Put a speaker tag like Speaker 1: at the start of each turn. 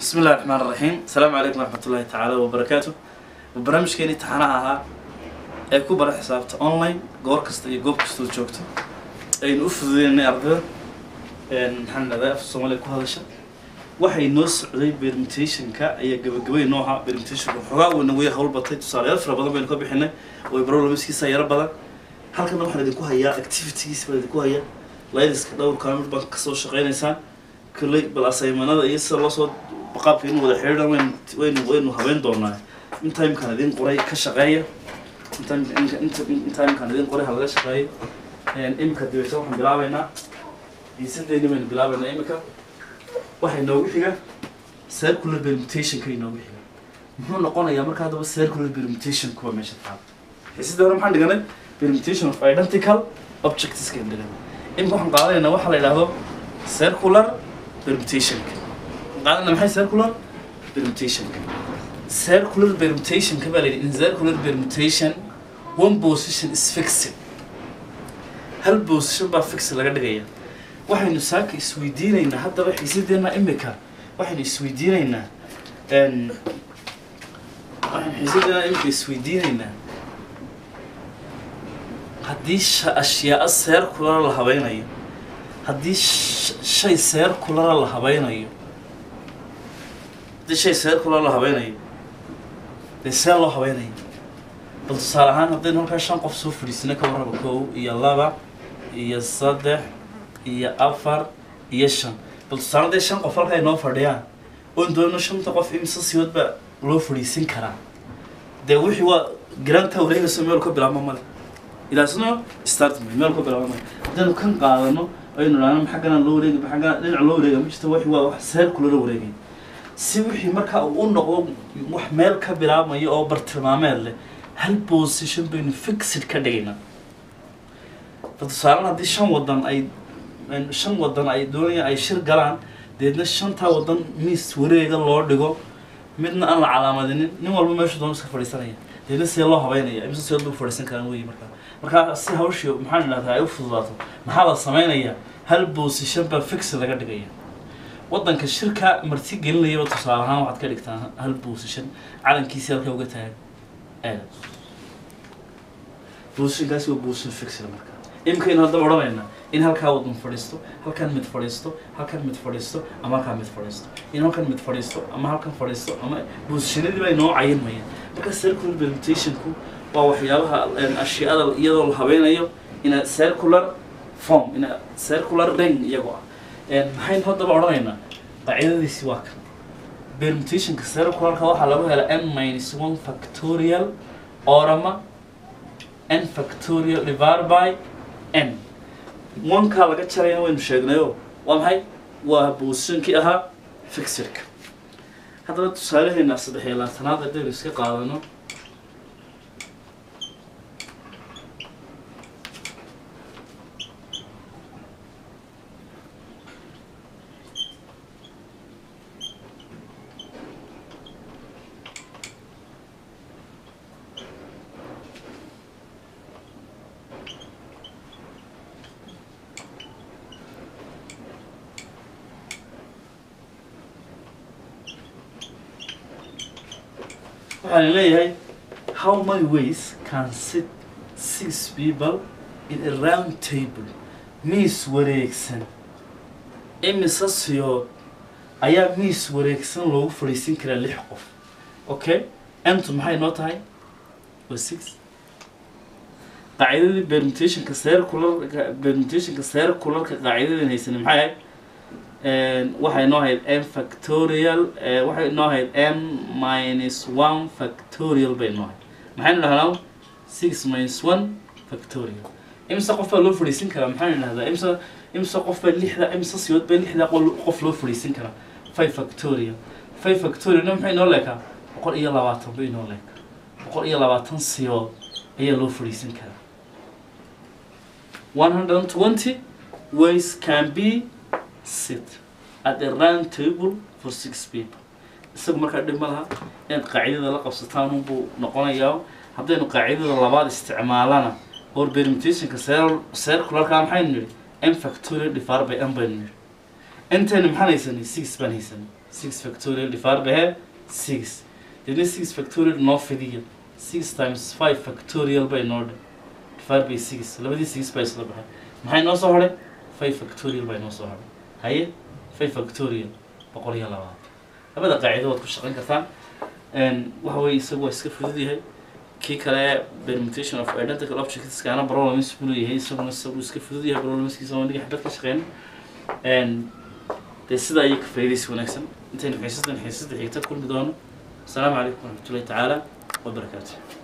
Speaker 1: بسم الله الرحمن الرحيم السلام عليكم ورحمة الله تعالى وبركاته barnaamijkeeni taxanaha ahaa ee ku bara xisaabta online goor kasta iyo goob kastoo joogto aynu u fududeynay ardayda maxaan dhahdaa af soomaaliya ku hadasha waxay noo socday permutationka ayaa gabagabay noo ahaa permutationka xogaa uu nagu hawl batay tusaalayaal fara badan baynu ka bixinay way problemskiisa yaro badan halkana waxaan idinku hayaa activitygiisa baan idinku hayaa laydiska dhowrka mid baan kasoo shaqeynaysaan kolley bal asaymanada iyo sida loo soo qaabka inuu wada xidhiidhan waynu waynu waynu habeyn doonaa in timekan idin qoray ka shaqeeya in time- in- in- in timekan idin qoray ha laga shaqeeyo imika dibeysa waxaan bilaabeynaa diisadeeni baynu bilaabeynaa imika waxay noogu xiga circular permutationka inoogu xiga muxuu noqonayaa marka haddaba circular permutation kuwa meesha taal xiisadii hore maxaan dhiganay permutation of identical objects kan dhiganay imika waxaan qaadanaynaa waxaa la yidhaahdo circular permutationka waxaan qaadanayna maxay circular permutationka circular permutation ka baa la yidhi in circular permutation one position is fixed hal position baa fix laga dhigaya waxaynu saaka isweydiinaynaa haddaba xiisadeena imika waxaynu isweydiinaynaa n waxaynu xiisadeena imika isweydiinaynaa haddii sha- ashyaa circular la habeynayo haddii sh- shay circular la habeynayo haddii shay circular la habeynayo dee see loo habeynayo bal tusaale ahaan haddaynu halkaa shan qof soo fadhiisana ka warraba kow iyo laba iyo saddex iyo afar iyo shan bal tusaale hadday shan qof halkaa inoo fadhiyaan oon doonno shanta qof imisa siyood baa loo fadhiisin karaa dee wixii waa garaanta wareegayso meel ka bilaabma male ilaasno start me meel ka bilaabma male haddaynu kan qaadano aynu idhaahno xaggana loo wareegi xaggana dhinac loo wareega ma jirto wixii waa wax circular wareegay si wixii markaa uu u noqdo wax meel ka bilaabmayo oo bartilmaameed leh hal position baynu fixed ka dhigaynaa fa tusaalan haddii shan wadan ay shan wadan ay doonayaan ay shir galaan deedna shantaa wadan miis wareega loo dhigo midna aan la calaamadinin nin walba meeshu doon iska fadhiisanaya deedna see loo habeynaya imse see lagu fadhiisan karaan wey markaa markaa si hawshii maxaan idhahdaa ay u fududaato maxaa la sameynayaa hal position baa fix laga dhigaya wadanka shirka marti gelinayaba tusaale ahaan waxaad ka dhigtaan hal position calankiisi halka uga taagan aada positionkaasi waa position fixed marka imikaynu haddaba odhanaynaa in halkaa wadan fadhiisto halkan mid fadhiisto halkan mid fadhiisto ama halkan mid fadhiisto in halkan mid fadhiisto ama halkan fadhiisto ama positionadii baa inoo cayanmayaan marka circular permutationku waa waxyaabaha ashyaada iyadoo la habeynayo ina circular form ina circular ring iyagoo ah maxaynu haddaba odhanaynaa qaacidadiisi waa kan permutationka circularka waxaa lagu hela n minus one factorial orama n factorial divided by n onkaa laga jarayna waynu sheegnayo waa maxay waa positionkii ahaa fixirka haddaba tusaalaheena saddex iyo labaatanaad haddaynu iska qaadano waxaan leeyahay how many ways can sit six people in a round table miis wareegsan imise siyood ayaa miis wareegsan loogu fadhiisin karaa lix qof okay entu maxay noo tahay waa six qaacidadii permutationka circularka permutationka circularka qaacidadeen haysanay maxay ahayd waxay noo ahayd m factorial waxay noo ahayd m minus one factorial bay noo ahayd maxaynu dhahnaa six minus one factorial imse qof baa loo fadhiisin karaa maxaynu dhahdaa imse imse qof baa lixda imse siyood baa lixda qol- qof loo fadhiisin karaa five factorial five factorialna maxay noo leekaa boqol iyo labaatan bay noo leekaa boqol iyo labaatan siyood ayaa loo fadhiisin karaa one hundred and twenty ways can be sit at a round table for six people isagu markaa dhib ma laha inaad qaacidada la qabsataan unbuu noqonayaa haddaynu qaacidada labaad isticmaalana or permutationka cir- circularka maxaynu nidhi m factorial divided by m baynu nidhi intayna maxaan haysanay six baan haysanay six factorial divided by here six deedna six factorial noo fidiya six times five factorial bay noo dhe divided by six labadii six baa isla baxay maxay noo soo hadhay five factorial bay noo soo hadhay haye five factorial boqol iyo labaatan labada qaacido waad ku shaqayn kartaan waxa weye isagu waa iska fudud yahay kii kale permutation of identical objects kaana problems buu leeyahay isaguna isagu iska fudud yahay problemskiisa waa niga xabad ka shaqeyna dee sidaa iyo ka faa'iidaysi wanaagsan intaynu xiisadan xiisada xigta kulmi doono asalaamu calaykum waraxmatullahi tacaala wabarakaatu